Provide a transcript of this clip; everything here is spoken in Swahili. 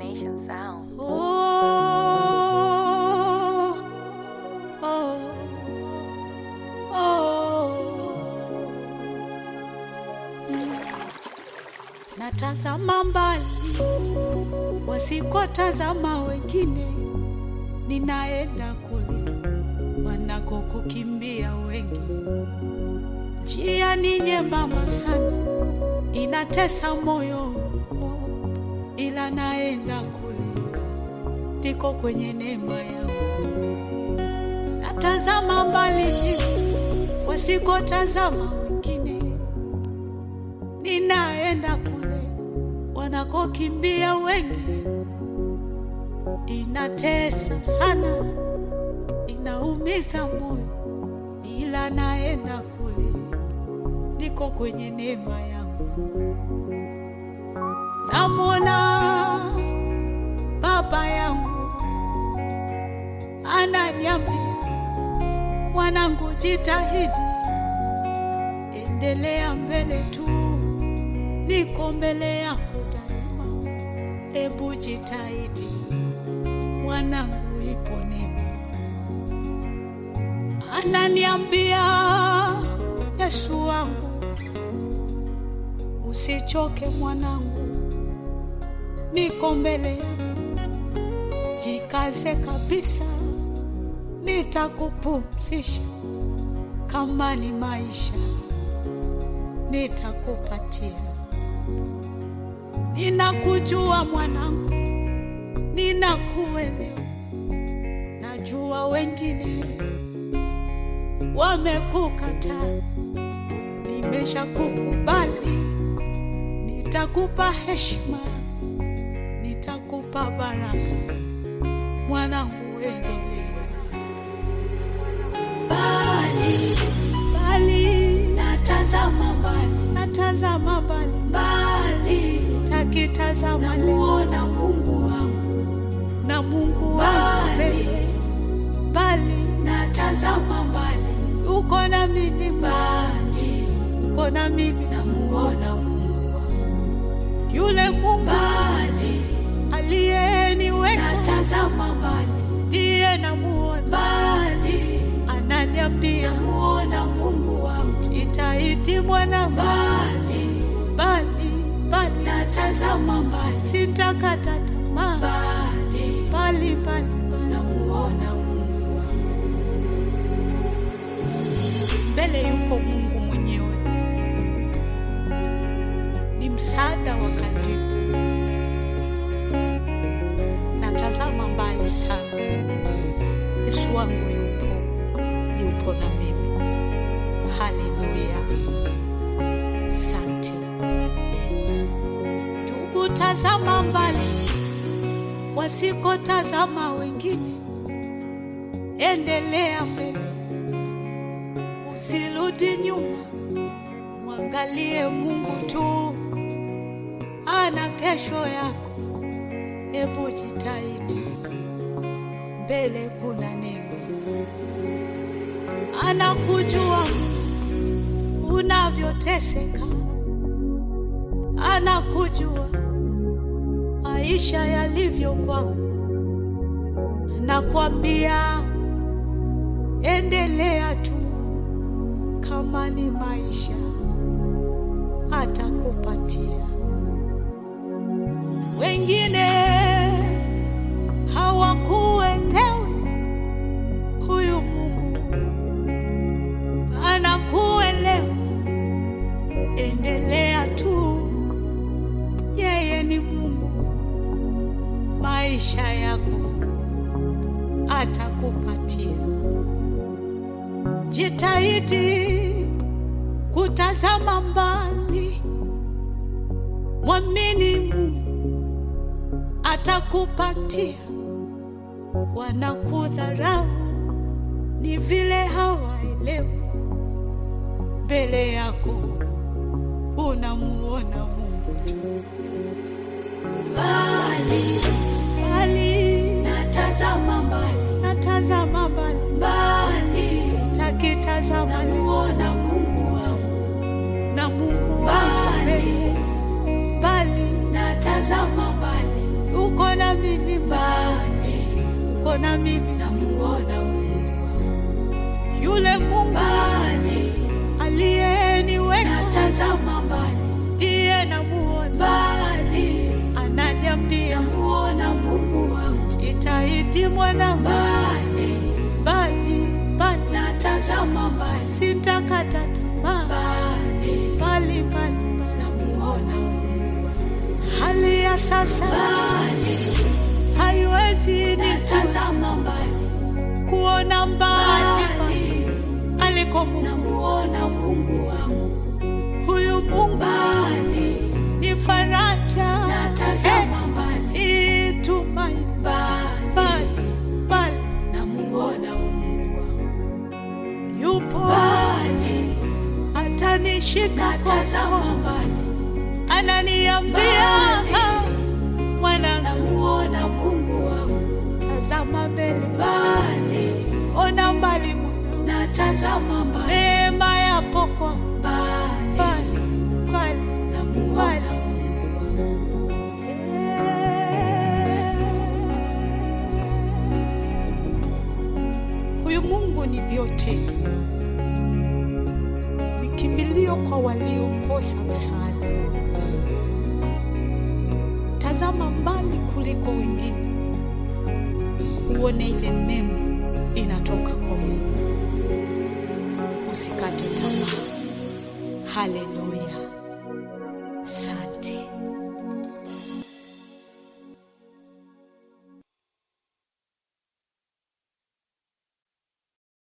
Nation Sound. Oh, oh, oh. Mm. Natazama mbali wasikotazama wengine, ninaenda kule wanakokukimbia wengi. Njia ni nyembamba sana, inatesa moyo, ila naenda kule, niko kwenye neema yangu. Natazama mbali wasikotazama wengine, ninaenda kule wanakokimbia wengi. Inatesa sana, inaumiza moyo, ila naenda kule, niko kwenye neema yangu. Namwona baba yangu ananiambia, mwanangu, jitahidi, endelea mbele tu, niko mbele yako daima. Ebu jitahidi mwanangu, ipo neema. Ananiambia Yesu wangu, usichoke mwanangu, niko mbele yako, jikaze kabisa, nitakupumzisha. Kama ni maisha, nitakupatia. Ninakujua mwanangu, ninakuelewa. Najua wengine wamekukataa, nimeshakukubali. Nitakupa heshima, nitakupa baraka. Mwanangu, endelea. Mbali, mbali, natazama mbali, natazama mbali, mbali, sitakitazama namuona Mungu wangu na Mungu wangu mbali, natazama mbali, uko na mimi mbali, uko na mimi namuona Mungu wangu yule Mungu mbali aliyeniweka, natazama mbali, ndiye namuona mbali, ananiambia namuona Mungu wangu, jitahidi mwana mbali, mbali, mbali, natazama mbali, sitakata tamaa mbali, mbali, mbali, mbali, namuona Mungu wangu. Mbele yupo Mungu mwenyewe, ni msaada wa karibu. Natazama mbali sana, Yesu wangu yupo, yupo na mimi. Haleluya, asante. Tukutazama mbali, wasikotazama wengine, endelea mbele, usirudi nyuma, mwangalie Mungu tu, ana kesho yako. Hebu jitahidi, mbele kuna neema. Anakujua unavyoteseka, anakujua maisha yalivyo kwako, anakwambia endelea tu, kama ni maisha atakupatia. Wengine hawakuelewi, huyu Mungu anakuelewa. Endelea tu, yeye ni Mungu, maisha yako atakupatia. Jitahidi kutazama mbali, mwamini Mungu atakupatia. Wanakudharau ni vile hawaelewi, mbele yako unamuona Mungu tu. Mbali, mbali, natazama mbali, natazama mbali, mbali, sitakitazama, namuona Mungu wangu na Mungu wangu mbali, natazama mbali, uko na mbona mimi namuona Mungu yule Mungu mbali, aliyeniweka natazama mbali ndiye namuona, mbali, ananiambia namuona Mungu wangu jitahidi mwanangu, mbali, bali bali natazama mbali sitakata tamaa, mbali, bali bali namuona Mungu hali ya sasa mbali, haiwezi ni natazama mbali kuona mbali mbali, aliko Mungu. namuona Mungu wangu Huyu Mungu mbali, ni faraja, natazama mbali eh, itumaini mbali, bali bali namuona Mungu wangu yupo mbali, atanishika natazama mkono, mbali ananiambia Mbali. "Ah, mwanangu, namuona Mungu wangu tazama mbele, mbali, ona mbali mwanangu, natazama mbali neema yapo kwa mbali, mbali mbali namuona Mungu wangu Huyu Mungu ni vyote, ni kimbilio kwa waliokosa msaada. Tazama mbali kuliko wengine, uone ile neema inatoka kwa Mungu. Usikate tamaa. Haleluya.